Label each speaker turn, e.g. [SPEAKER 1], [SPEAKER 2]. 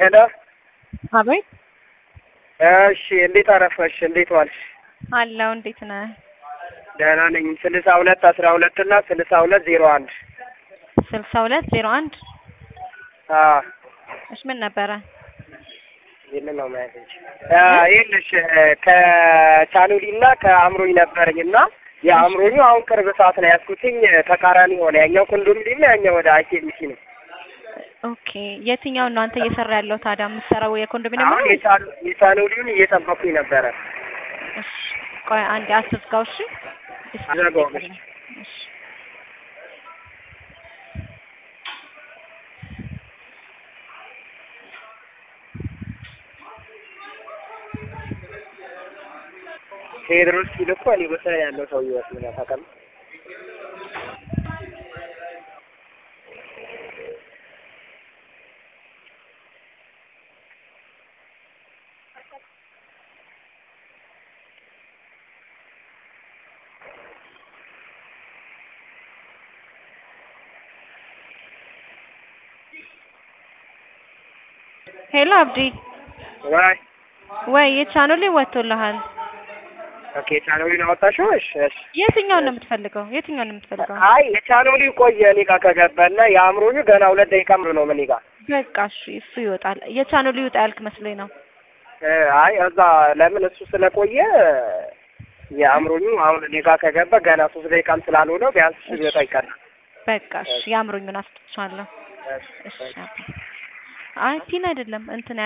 [SPEAKER 1] ሄሎ
[SPEAKER 2] አቤት
[SPEAKER 1] እሺ፣ እንዴት አረፈሽ? እንዴት ዋልሽ?
[SPEAKER 2] አለው እንዴት ነህ?
[SPEAKER 1] ደህና ነኝ። ስልሳ ሁለት አስራ ሁለት እና ስልሳ ሁለት ዜሮ አንድ
[SPEAKER 2] ስልሳ ሁለት ዜሮ አንድ
[SPEAKER 1] አዎ
[SPEAKER 2] እሺ ምን ነበረ?
[SPEAKER 1] ይህንን ነው ማየት እንጂ ይኸውልሽ ከቻኑሊ እና ከአእምሮኝ ነበረኝ እና የአእምሮኙ አሁን ቅርብ ሰዓት ነው ያዝኩትኝ ተቃራኒ ሆነ። ያኛው ኮንዶሚኒየም ነው፣ ያኛው ወደ አይኬሚሲ ነው።
[SPEAKER 2] ኦኬ የትኛውን ነው አንተ እየሰራ ያለው ታዲያ? የምትሰራው የኮንዶሚኒየም
[SPEAKER 1] አሁን
[SPEAKER 2] ነው?
[SPEAKER 1] የቻኑ- የቻኑሊውን እየጠበኩኝ ነበረ።
[SPEAKER 2] እሺ ቆይ አንዴ አትዝጋው። እሺ
[SPEAKER 1] አልዘጋውም።
[SPEAKER 2] እሺ
[SPEAKER 1] ቴዎድሮስ ሲል እኮ እኔ ቦታ ያለው ሰው ይመስለኛል። ታውቃለህ?
[SPEAKER 2] ሄሎ አብዲ
[SPEAKER 1] ወይ
[SPEAKER 2] ወይ የቻኑሊ ወጥቶልሃል።
[SPEAKER 1] ኦኬ፣ ቻኑሊን አወጣሽው? እሺ፣ እሺ።
[SPEAKER 2] የትኛውን ነው የምትፈልገው? የትኛውን ነው የምትፈልገው?
[SPEAKER 1] አይ የቻኑሊ ቆየ እኔ ጋር ከገባና የአእምሮኙ ገና ሁለት ደቂቃ ምሩ ነው እኔ ጋር
[SPEAKER 2] በቃ እሺ እሱ ይወጣል። የቻኑሊ ይወጣ ያልክ መስሎኝ ነው።
[SPEAKER 1] እ አይ እዛ ለምን እሱ ስለቆየ የአእምሮኙ አሁን እኔ ጋር ከገባ ገና ሶስት ደቂቃም ስላልሆነው ቢያንስ እሱ ሊወጣ ይቀራል።
[SPEAKER 2] በቃ እሺ የአእምሮኙን አስጥቻለሁ።
[SPEAKER 1] እሺ፣
[SPEAKER 2] እሺ አባ። አይ ፒን አይደለም እንትን